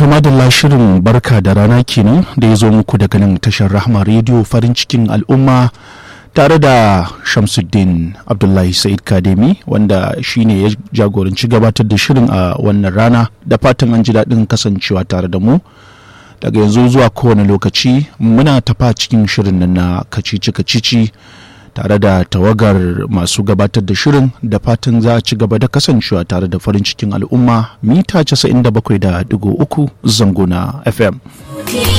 to madalla shirin barka da rana kenan da ya zo muku daga nan tashar rahma rediyo farin cikin al'umma tare da shamsuddin abdullahi sa'id kademi wanda shine ya jagoranci gabatar da shirin a wannan rana da fatan an ji daɗin kasancewa tare da mu daga yanzu zuwa kowane lokaci muna tafa cikin shirin nan na kacici kacici tare da tawagar masu gabatar da shirin da fatan za a ci gaba da kasancewa tare da farin cikin al'umma mita 97.3 zango na fm